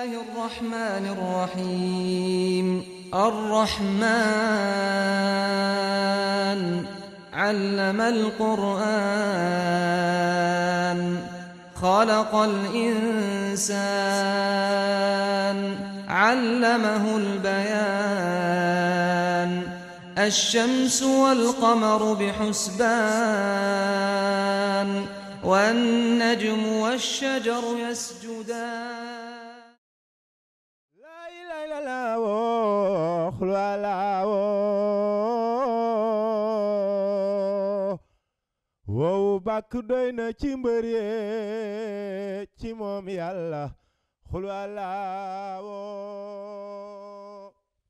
الله الرحمن الرحيم الرحمن علم القرآن خلق الإنسان علمه البيان الشمس والقمر بحسبان والنجم والشجر يسجدان لا إله إلا الله وخل ولا wow bàkk doy na ci mbër yee ci moom yàlla xul wala woo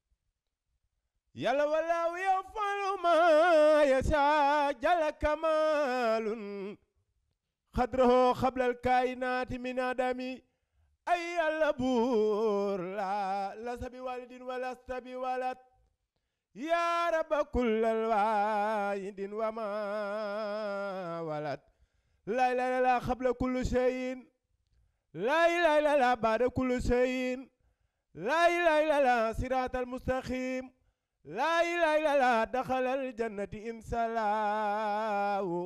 yàlla walaaw yafalu ma yasa jala kamalun xadraho xablal kaayinaati min adami ay yàlla buur la lasa bi walidin walasta bi walat yaa rabba kullal waayidin wa ma walat laa ilaaha illallaah xabla kulli shay'in laa ilaaha illallaah baada kulli shay'in laa ilaaha illallaah siraatal mustaqiim laa ilaaha illallaah daxalal jannati insalaahu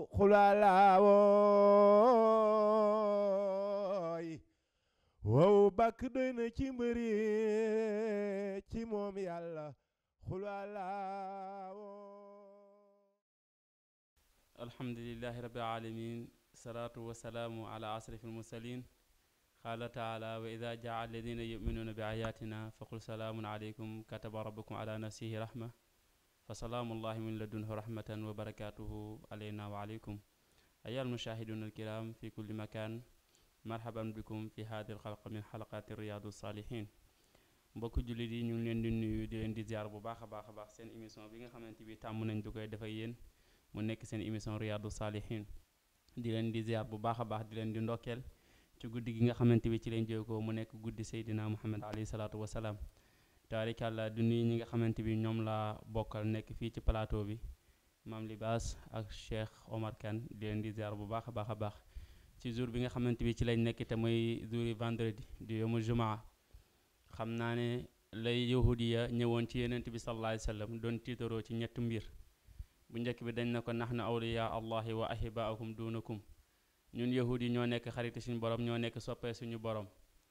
xulaalaawoy wow bàkk doy na ci mbëri ci moom yàlla xulaalaawo alhamdulillahi rabbil alamin salaatu wasalaamu ala asrafi almursalin qaala taala wa ida jaa alladina yuminuuna bi ayatina faqul salaamun aleykum kataba rabbukum ala nafsihi rahma fa salaamullahi min ladunhu rahmatan wa barakatuhu alayna wa aleykum ayyuha almushahiduna alkiram fi kulli makan marhaban bikum fi hadi alxalqa min xalaqati riyadu salihin mbokk jullit yi ñu ngi leen di nuyu di leen di ziar bu baax a baax a baax seen émission bi nga xamante bi tàmm nañ du koy def ak yéen mu nekk seen émission riyadu salihin di leen di ziar bu baax a baax di leen di ndokkeel ci guddi gi nga xamante bi ci leen jógoo mu nekk guddi Seydina Muhammad alayhi salaatu wasalaam taarikàlla du nuyu ñi nga xamante bi ñoom laa bokkal nekk fii ci plateau bi maam Libaas ak Cheikh Omar Kane di leen di ziar bu baax a baax a baax ci jour bi nga xamante bi ci lañ nekk te mooy jouri vendredi di yomu jumaa xam naa ne lay yahudiya ñëwoon ci yenent bi sallallahu alayhi wasallam doon tiitaroo ci ñetti mbir bu njëkk bi dañ ne ko nahnu awliya allahi wa ahibaakum duunakum ñun yahud yi ñoo nekk xariti suñu borom ñoo nekk soppee suñu borom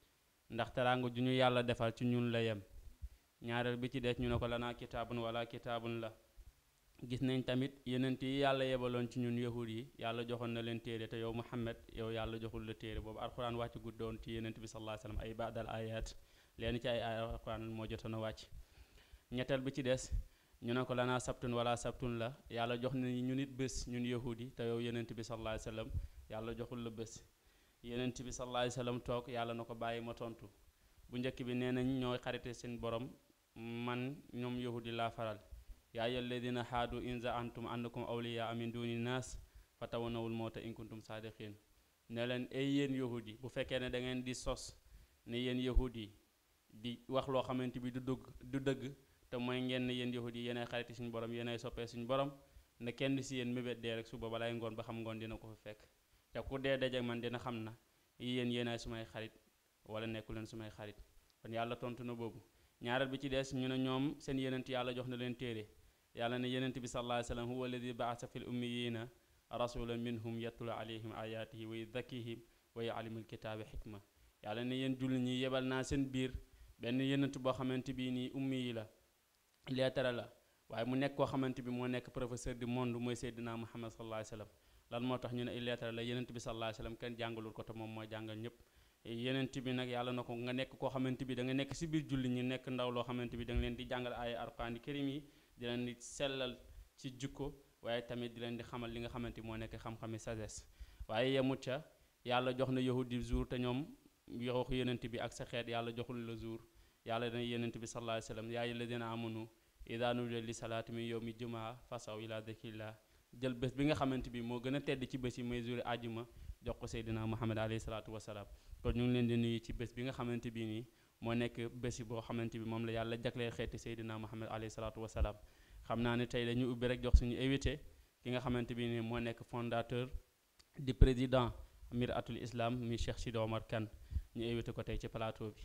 ndax teraanga ju ñu yàlla defal ci ñun la yem ñaareel bi ci des ñu ne ko lanaa kitaabun wala kitaabun la gis nañ tamit yenent yi yàlla yebaloon ci ñun yahud yi yàlla joxoon na leen téere te yow muhammad yow yàlla joxul la téere boobu alxuraan wàcc guddoon ci yenent bi sallallahu alayhi wasallam ay baadal ayat leen ci ay ay alxuraan moo jotoon a wàcc ñetteel bi ci des ñu ne ko lanaa sabtun wala sabtun la yàlla jox na ñu nit bés ñun yahudi te yow yenent bi sallallahu alayhi wasallam yàlla joxul la bés yenent bi sallallahu alayhi wasallam toog yàlla na ko bàyyi ma tontu bu njëkk bi nee nañ ñooy xarite seen borom man ñoom yahudi laa faral yaa ayyuhal ladina haadu in za'antum annakum awliyaa min duni naas fatawawnawul mawta in kuntum saadiqin ne leen ay yéen yahudi bu fekkee ne da ngeen di sos ne yéen yahudi di wax loo xamante bi du dëgg du dëgg te mooy ngeen ne yéen yahudi yéenay xariti suñu borom yéenay soppee suñu borom ne kenn si yéen mébét dee rek suba balay ngoon ba xam ngoon dina ko fa fekk te ku dee dajeek man dina xam na yéen yéenay sumay xarit wala nekku leen sumay xarit kon yàlla tontu na boobu ñaareel bi ci des ñu ne ñoom seen yenent yàlla jox na leen téere yàlla ne yenent bi sallallahu alayhi wasallam huwa alladi ba'atha fil ummiyina rasulan minhum yatlu alayhim ayatihi wa yuzakkihim wa yu'allimul kitaaba xikma yàlla ne yéen jullit ñi yebal naa seen biir benn yenent boo xamante bi nii ummi yi la leetara la waaye mu nekk koo xamante bi moo nekk professeur du monde mooy Seydina Muhammad sallallahu alayhi wasallam lan moo tax ñu ne leetara la yenent bi sallallahu alayhi wasallam kenn jàngalul ko te moom mooy jàngal ñëpp yenent bi nag yàlla na ko nga nekk koo xamante bi da nga nekk si biir julli ñi nekk ndaw loo xamante bi da nga leen di jàngal ay alquraan karim yi di leen di sellal ci jukko waaye tamit di leen di xamal li nga xamante moo nekk xam-xami sagesse waaye yemut ca yàlla jox na yahudi jour te ñoom yoxu yenent bi ak sa xeet yàlla joxul la jour yàlla dana yenent bi sallallahu alayhi wasallam yaa ayyuhalladhina amanu idha nudiya li salaati min yawmi jumaa fasaw ila dhikrillah jël bés bi nga xamante bi moo gën a tedd ci bés yi mooy jour àjjuma jox ko Seydina Muhammad alayhi salaatu wasalaam kon ñu ngi leen di nuyu ci bés bi nga xamante bi nii moo nekk bés boo xamante bi moom la yàlla jagleel xeeti Seydina Muhammad alayhi salaatu wasalaam xam naa ne tey dañu ubbi rek jox suñu invité ki nga xamante bi nii moo nekk fondateur di président Miratul Islam mi Cheikh Sidi Omar Kane ñu invité ko tey ci plateau bi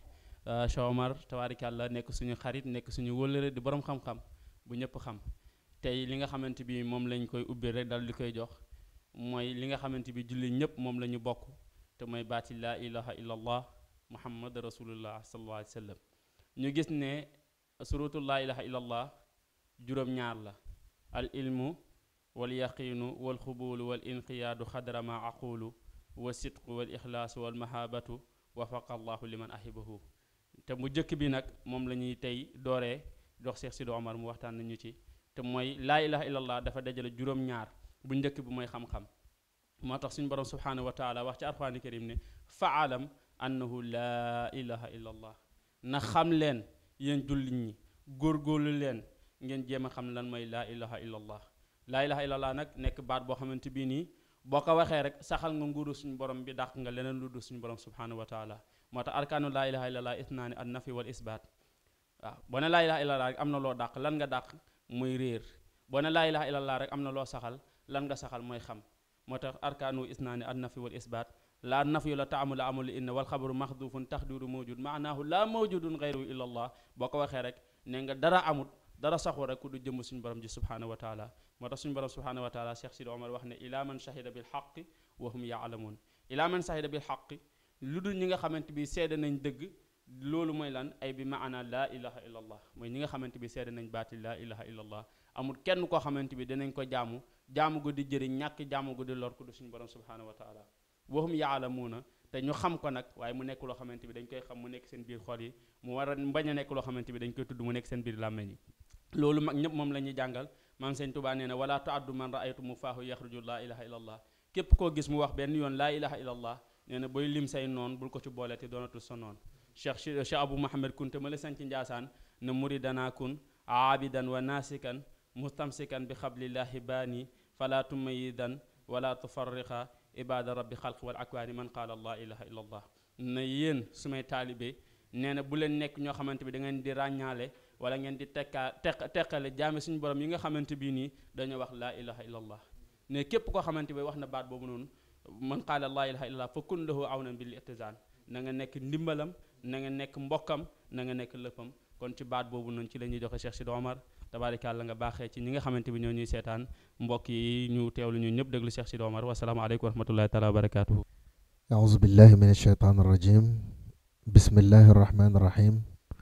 Cheikh Omar tabaarikàlla nekk suñu xarit nekk suñu wëllëre di borom xam-xam bu ñëpp xam tey li nga xamante bi moom lañ koy ubbi rek dal di koy jox mooy li nga xamante bi julli ñëpp moom la ñu bokk te mooy baati laa ilaha illallah muhammad rasulullah sallallahu alayhi wa sallam ñu gis ne surutu laa ilaha illallah juróom-ñaar la al ilmu wal yaqiinu wal xubuulu wal inqiyaadu xadra ma aqulu wa sidqu wal ixlaasu wal mahabatu wafaqa allahu liman ahibahu te mu jëkk bi nag moom la ñuy tey dooree dox Cheikh Sidi Omar mu waxtaan nañu ci te mooy laa ilaha illallah dafa dajale juróom-ñaar bu njëkk bi mooy xam-xam moo tax suñu borom subhanahu wa taala wax ci alquraan karim ne faalam annahu laa ilaha illallah na xam leen yéen jullit ñi góorgóorlu leen ngeen jéem a xam lan mooy laa ilaha illallah laa ilaha illallah nag nekk baat boo xamante bii nii boo ko waxee rek saxal nga nguuru suñu borom bi dàq nga leneen lu dul suñu borom subhanahu wa taala moo tax arkaanu laa ilaha illallah isnaani an nafi wal isbaat waaw boo ne laa ilaha illallah rek am na loo dàq lan nga dàq muy réer boo ne laa ilaha illallah rek am na loo saxal lan nga saxal mooy xam moo tax arkaanu isnaani an nafi wal isbaat laa nafi la taamu la amul inna wal xabaru maxdufun taxdiru mawjud maanaahu laa mawjudun gayru illallah boo ko waxee rek ne nga dara amut dara saxu rek ku du jëmm suñu borom ji subhanahu wa taala moo tax suñu borom subhanahu wa taala Cheikh Sidi Omar wax ne ila man shahida bil xaqi wa hum yaalamuun ila man shahida bil xaqi lu dul ñi nga xamante bi seede nañ dëgg loolu mooy lan ay bi maana laa ilaha illallah mooy ñi nga xamante bi seede nañ baati laa ilaha illallah amul kenn koo xamante bi danañ ko jaamu jaamu gu di jëriñ ñàkk jaamu gu di lor ku du suñu borom subhanahu wa taala waxum yaalamuuna te ñu xam ko nag waaye mu nekk loo xamante bi dañ koy xam mu nekk seen biir xol yi mu war a bañ a nekk loo xamante bi dañ koy tudd mu nekk seen biir làmmeñ yi loolu mag ñëpp moom la ñuy jàngal maam sëñ Tuubaa nee na wala tuaddu man raaytu mu faahu yaxruju laa ilaha illallah képp koo gis mu wax benn yoon laa ilaha illallah nee na booy lim say noon bul ko ci boole te doonatul sa noon cheikh cheikh abou mahamad kunte ma la sanc njaasaan na muridana kun aabidan wa naasikan mustamsikan bi xablillahi baani fala tumayidan wala tufarriqa ibada rabbi xalq wal akwaani man qaala laa ilaha illallah na yéen sumay taalibe nee na bu leen nekk ñoo xamante bi da ngeen di ràññaale wala ngeen di tekkaa teq teqale jaame suñu borom yi nga xamante bii nii dañoo wax laa ilaha illallah ne képp koo xamante bi wax na baat boobu noonu man qaala laa ilaha illallah fa kun lahu awnan bil itizaan na nga nekk ndimbalam na nga nekk mbokkam na nga nekk lëppam kon ci baat boobu noonu ci la ñuy joxe Cheikh Sidi Omar tabaarikàlla nga baaxee ci ñi nga xamante bi ñoo ñuy seetaan mbokk yi ñu teewlu ñu ñëpp déglu Cheikh Sidi Omar wasalaamaaleykum wa rahmatullahi taala wa barakatuhu أعوذ بالله من الشيطان الرجيم بسم الله الرحمن الرحيم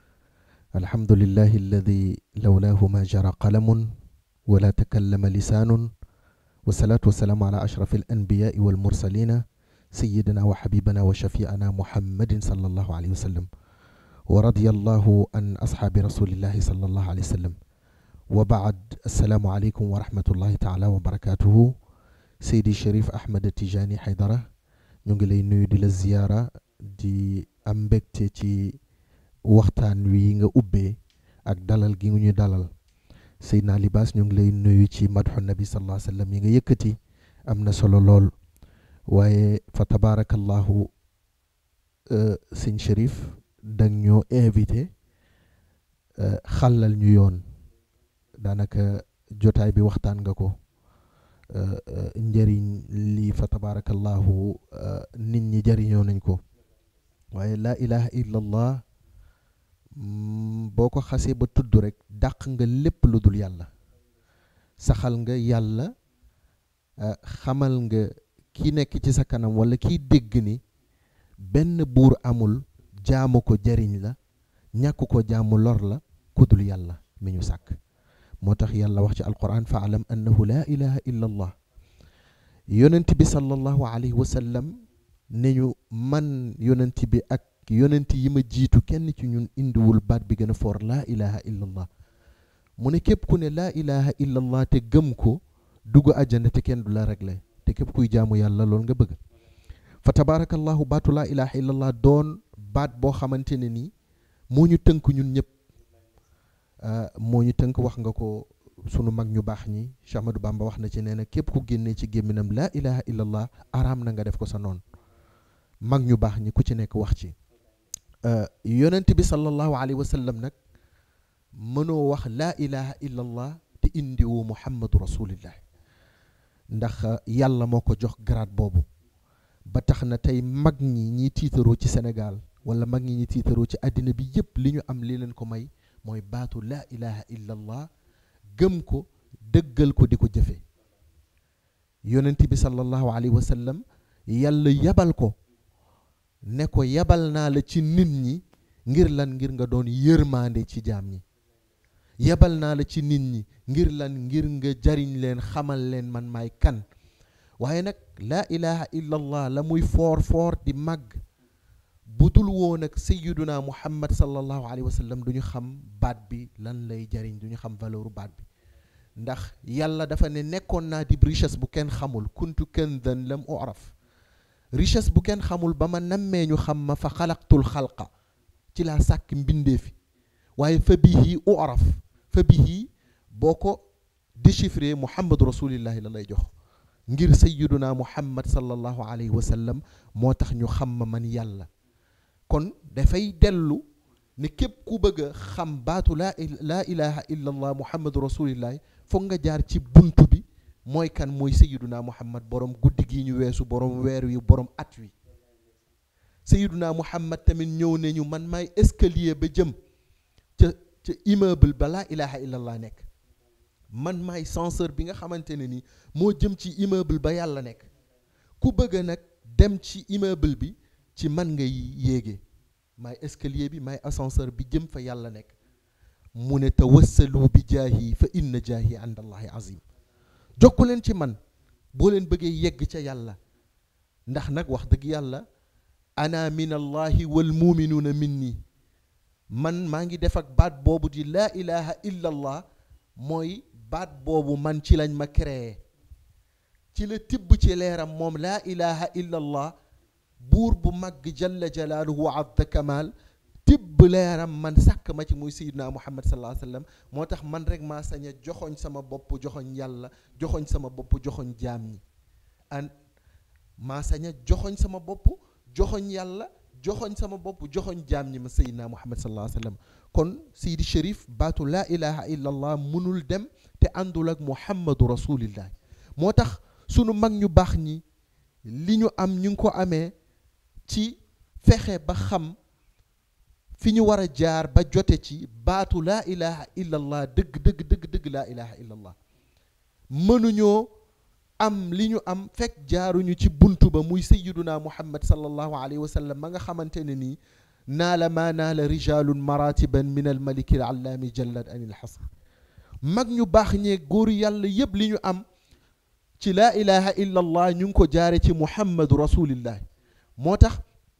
الحمد لله الذي لولاه ما جرى قلم ولا تكلم لسان والصلاة والسلام على أشرف الأنبياء والمرسلين سيدنا وحبيبنا وشفيعنا محمد صلى الله عليه وسلم ورضي الله عن أصحاب رسول الله صلى الله عليه وسلم وبعد السلام عليكم ورحمة الله تعالى وبركاته سيدي شريف أحمد التجاني حيدرة ñu ngi lay nuyu di la ziyaara di am mbégte ci waxtaan wi nga ubbee ak dalal gi ñu dalal Seydina Libaas ñu ngi lay nuyu ci madxu nabi sallallahu alayhi wa sallam yi nga yëkkati am na solo lool waaye fa tabaarakallahu sëñ Chérif dang ñoo invité xàllal ñu yoon daanaka jotaay bi waxtaan nga ko njëriñ lii fa tabaarakallahu nit ñi jëriñoo nañ ko waaye laa ilaha illallah boo ko xasee ba tudd rek dàq nga lépp lu dul yàlla saxal nga yàlla xamal nga ki nekk ci sa kanam wala kiy dégg ni benn buur amul jaamu ko jëriñ la ñàkk ko jaamu lor la ku dul yàlla mi ñu sàkk moo tax yàlla wax ci alquran fa alam annahu laa ilaha illa allah yonent bi sallallahu alayhi wa sallam ne ñu man yonent bi ak yonent yi ma jiitu kenn ci ñun indiwul baat bi gën a foor laa ilaha illa allah mu ne képp ku ne laa ilaha illa allah te gëm ko dugg àjjana te kenn du la réglé te képp kuy jaamu yàlla loolu nga bëgg fa tabaarakallahu baatu laa ilaha illa allah doon baat boo xamante ne nii moo ñu tënk ñun ñëpp moo ñu tënk wax nga ko sunu mag ñu baax ñi Cheikh Ahmadou Bamba wax na ci nee na képp ku génnee ci gémminam laa ilaha illallah araam na nga def ko sa noonu mag ñu baax ñi ku ci nekk wax ci yonent bi sallallahu alayhi wa sallam nag mënoo wax laa ilaha illallah te indiwoo muhammadu rasulillah ndax yàlla moo ko jox grade boobu ba tax na tey mag ñi ñiy tiitaroo ci Sénégal wala mag ñi ñi tiitaroo ci àddina bi yépp li ñu am li leen ko may mooy baatu laa ilaha illa allah gëm ko dëggal ko di ko jëfe yonent bi sallallahu alayhi wa sallam yàlla yabal ko ne ko yabal naa la ci nit ñi ngir lan ngir nga doon yërmaande ci jaam ñi yabal naa la ci nit ñi ngir lan ngir nga jariñ leen xamal leen man maay kan waaye nag laa ilaha illa allah la muy foor foor di màgg bu dul woon ak sayyiduna muhammad sallallahu alayhi wa sallam du ñu xam baat bi lan lay jariñ du ñu xam valeur baat bi ndax yàlla dafa ne nekkoon naa di richesse bu kenn xamul kuntu kanzan lam uraf richesse bu kenn xamul ba ma nammee ñu xam ma fa xalaqtul xalqa ci laa sàkk mbindeefi waaye fa bihi uraf fa bihi boo ko déchiffré muhammadu rasulillahi la lay jox ngir sayyiduna muhammad sallallahu alayhi wa sallam moo tax ñu xam ma man yàlla kon dafay dellu ne képp ku bëgg a xam baatu laa laa ilaha illa allah muhammadu rasulillahi foog nga jaar ci buntu bi mooy kan mooy sayyiduna muhammad borom guddi gi ñu weesu borom weer wi borom at wi sayyiduna muhammad tamit ñëw nañu man maay escalier ba jëm ca ca immeuble ba laa ilaha illallah nekk man maay censeur bi nga xamante ne ni moo jëm ci immeuble ba yàlla nekk ku bëgg nag dem ci immeuble bi ci man ngay yéege maay escalier bi maay ascenseur bi jëm fa yàlla nekk mu ne tawassalu bi jaahi fa inna jaahi inda allahi azim jokku leen ci man boo leen bëggee yegg ca yàlla ndax nag wax dëgg yàlla ana min allahi wal muminuuna min nii man maa ngi def ak baat boobu di laa ilaha illa allah mooy baat boobu man ci lañ ma créé ci la tibb ci leeram moom laa ilaha illa allah buur bu màgg jalla jalaaluhu wa azza kamal tibb leeram man sàkk ma ci muy sayyidina muhammad sallallahu alayhi wa sallam moo tax man rek maa sañ a joxoñ sama bopp joxoñ yàlla joxoñ sama bopp joxoñ jaam ñi an maa sañ a joxoñ sama bopp joxoñ yàlla joxoñ sama bopp joxoñ jaam ñi ma sayyidina muhammad sallallahu alayhi wa sallam kon Seydi Cherif baatu laa ilaha illa allah mënul dem te àndul ak muhammadu rasulillah moo tax sunu mag ñu baax ñi li ñu am ñu ngi ko amee ci fexe ba xam fi ñu war a jaar ba jote ci baatu laa ilaha illa allah dëgg dëgg dëgg dëgg laa ilaha illa allah mënuñoo am li ñu am fekk jaaruñu ci buntu ba muy sayyiduna muhammad sallallahu alayhi wa sallam ma nga xamante ne nii naala maa naala rijalun maratiban min al maliki al allaami jallad anil xasr mag ñu baax ñee góoru yàlla yépp li ñu am ci laa ilaha illa allah ñu ngi ko jaare ci muhammadu rasulillah moo tax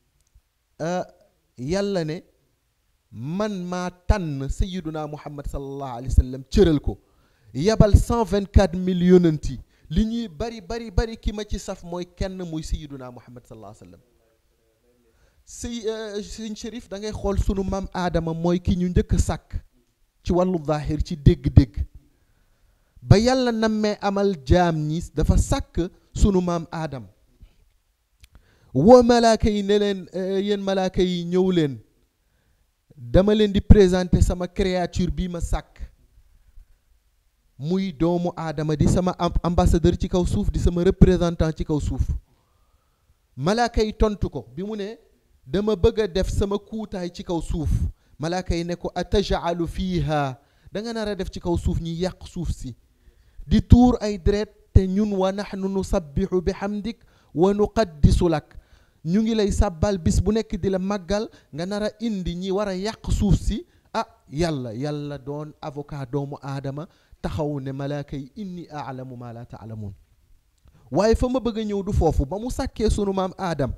yàlla ne man maa tànn sayiduna muhammad sallallahu alayhi wa sallam cëral ko yabal 124 mille yonanti li ñuy bari bari bari ki ma ci saf mooy kenn muy sayiduna muhammad sallallahu alayhi wa sallam sëy sëñ Chérif da ngay xool sunu maam aadama mooy ki ñu njëkk a sàkk ci wàllu zaahir ci dégg-dégg ba yàlla nammee amal jaam ñi dafa sàkk sunu maam aadam woo malaaka yi ne leen yéen malaaka yi ñëw leen dama leen di présenter sama créature bii ma sàkk muy doomu aadama di sama ambassadeur ci kaw suuf di sama représentant ci kaw suuf malaaka yi tontu ko bi mu ne dama bëgg a def sama kuutaay ci kaw suuf malaaka yi ne ko atajalu fiiha da nga nar a def ci kaw suuf ñi yàq suuf si di tuur ay deret te ñun wa nahnu nusabbihu bi hamdik wa nuqaddisu lak ñu ngi lay sàbbal bis bu nekk di la màggal nga nar a indi ñi war a yàq suuf si ah yàlla yàlla doon avocat doomu aadama taxaw ne malaaka yi inni aalamu ma la taalamuun waaye fa ma bëgg a ñëw du foofu ba mu sàkkee sunu maam aadam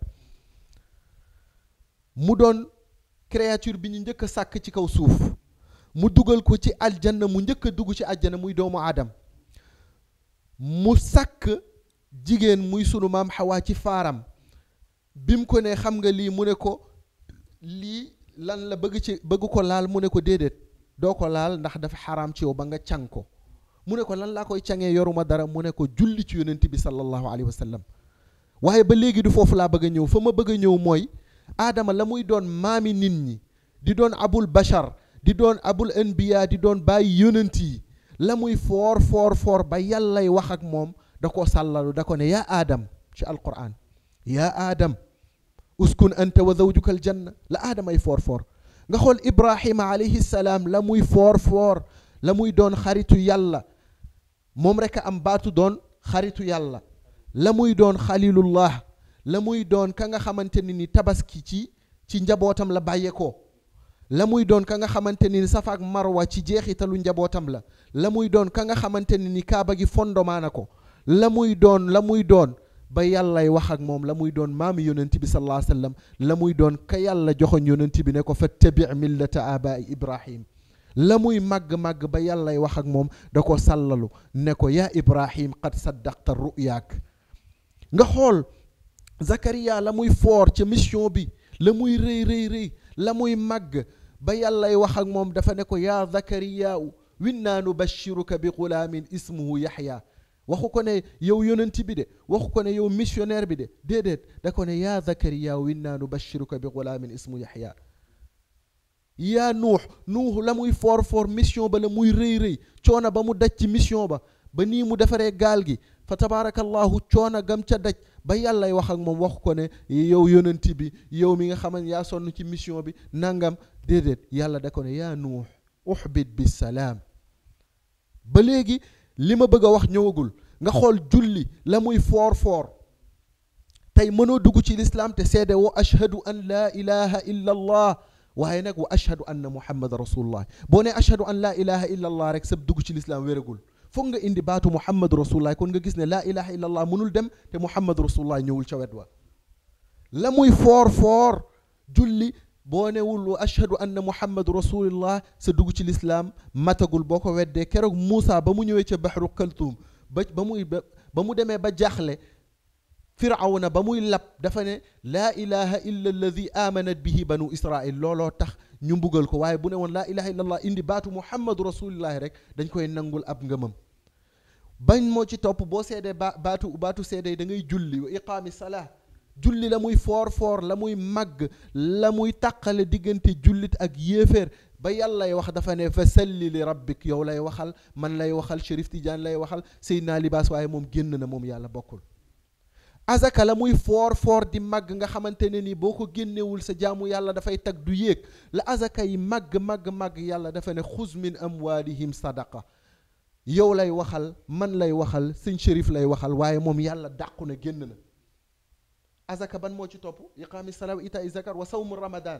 mu doon créature bi ñu njëkk a sàkk ci kaw suuf mu dugal ko ci aljanna mu njëkk a dugg ci aljanna muy doomu aadam mu sàkk jigéen muy sunu maam xawaa ci faaram bi mu ko ne xam nga lii mu ne ko lii lan la bëgg ci bëgg ko laal mu ne ko déedéet doo ko laal ndax dafa xaraam ci yow ba nga càng ko mu ne ko lan laa koy cangee yoruma dara mu ne ko julli ci yonent bi sallallahu alayhi wa sallam waaye ba léegi du foofu laa bëgg a ñëw fa ma bëgg a ñëw mooy aadama la muy doon maami nit ñi di doon abul bashar di doon abul anbiya di doon bàyyi yonent yi la muy foor foor foor ba yàllay wax ak moom da ko sàllalu da ko ne yaa aadam ci alquran yaa aadam uskun anta wa zawjuka aljanna la aadamay foor foor nga xool ibrahima alayhi salaam la muy foor foor la muy doon xaritu yàlla moom rek a am baatu doon xaritu yàlla la muy doon xalilullah la muy doon ka nga xamante ni ni tabaski ci ci njabootam la bàyyeekoo la muy doon ka nga xamante ni safa ak marwa ci jeexitalu njabootam la la muy doon ka nga xamante ni ni kaaba gi fondomaana ko la muy doon la muy doon ba yàllay wax ak moom la muy doon maami yonent bi sallallahu alayhi wa sallam la muy doon ka yàlla joxoñ yonent bi ne ko fattabi millata abai ibrahim la muy màgg-màgg ba yàllay wax ak moom da ko sàllalu ne ko yaa ibrahim qad saddaqta ruyaak nga xool Zakaria la muy foor ca mission bi la muy rëy rëy rëy la muy màgg ba yàllay wax ak moom dafa ne ko yaa Zakariyaau winnaa nubashiruka bi gulaamin ismuhu Yaxya waxu ko ne yow yonent bi de waxu ko ne yow missionnaire bi de déedéet da ko ne yaa Zakariyaau winnaa nubashiruka bi gulaamin ismuhu Yaxya yaa nuux nuux la muy foor foor mission ba la muy rëy rëy coono ba mu daj ci mission ba ba nii mu defaree gaal gi fa tabaarakallahu coono gam ca daj ba yàllay wax ak moom wax ko ne yow yonent bi yow mi nga xam ne yaa sonn ci mission bi nangam déedéet yàlla da ko ne yaa nuux uxbit bi salaam ba léegi li ma bëgg a wax ñëwagul nga xool julli la muy foor foor tey mënoo dugg ci lislaam te seede woo ashhadu an laa ilaha illa allah waaye nag wa ashhadu anna muhammad rasulullah boo ne ashhadu an laa ilaha illa allah rek sab dugg ci lislaam wéragul foog nga indi baatu muhammad rasulullah kon nga gis ne laa ilaha illa allah mënul dem te muhammad rasulullah ñëwul ca wet wa la muy foor foor julli boo newul wa ashhadu anna muhammad rasulullah sa dugg ci lislaam matagul boo ko weddee keroog Muusa ba mu ñëwee ca baxru kaltuum ba ba muy ba mu demee ba jaaxle firawna ba muy lab dafa ne laa ilaha illa alladi amanat bihi banu israil looloo tax ñu mbugal ko waaye bu ne woon laa ilaha illa allah indi baatu muhammadu rasulillahi rek dañ koy nangul ab ngëmam bañ moo ci topp boo seedee ba baatu baatu seedee da ngay julli wa iqaami salaa julli la muy foor foor la muy màgg la muy tàqale diggante jullit ak yéeféer ba yàllay wax dafa ne fa salli li rabbik yow lay waxal man lay waxal Chérif Tidiane lay waxal Seydina Libaas waaye moom génn na moom yàlla bokkul azaka la muy foor foor di màgg nga xamante ne ni boo ko génnewul sa jaamu yàlla dafay tag du yéeg la azaka yi màgg màgg màgg yàlla dafa ne xuz min amwalihim sadaqa yow lay waxal man lay waxal sëñ Chérif lay waxal waaye moom yàlla dàqu na génn na azaka ban moo ci topp iqaami salaa wa itaa zakar wa sawmu ramadan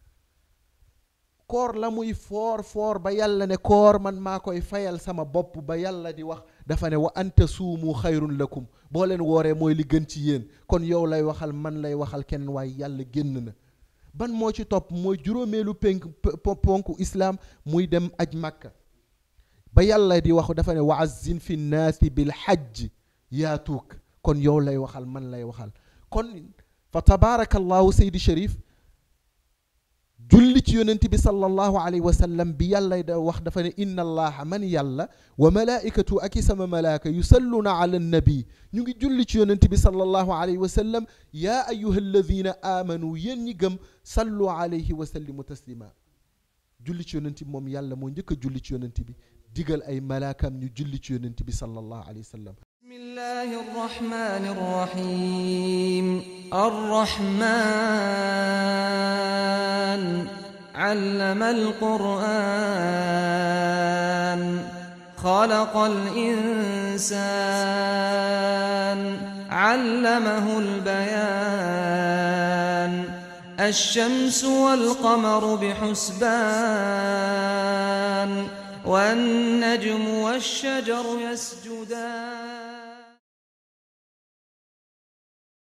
koor la muy foor foor ba yàlla ne koor man maa koy fayal sama bopp ba yàlla di wax dafa ne wa anta suumu xayrun lakum boo leen wooree mooy li gën ci yéen kon yow lay waxal man lay waxal keneen waaye yàlla génn na ban moo ci topp mooy juróomeelu penk ponku islaam muy dem aj màkka ba yàlla di wax dafa ne wa azzin fi nnaasi bil hajj yaatuuk kon yow lay waxal man lay waxal kon fa tabaarakallahu Seydi Chérif julli ci yonent bi sallallahu alayhi wa sallam bi yàlla da wax dafa ne inna allaha man yàlla wa malaikatu ak i sama malaaka yusalluna ala nabi ñu ngi julli ci yonent bi sallallahu alayhi wa sallam yaa ayuha alladina amanu yéen ñi gëm sallu alayhi wa sallimu taslima julli ci yonent bi moom yàlla moo njëkk a julli ci yonent bi digal ay malaakam ñu julli ci yonent bi sallallahu alayhi wa sallam بسم الله الرحمن الرحيم الرحمن علم القرآن خلق الإنسان علمه البيان الشمس والقمر بحسبان والنجم والشجر يسجدان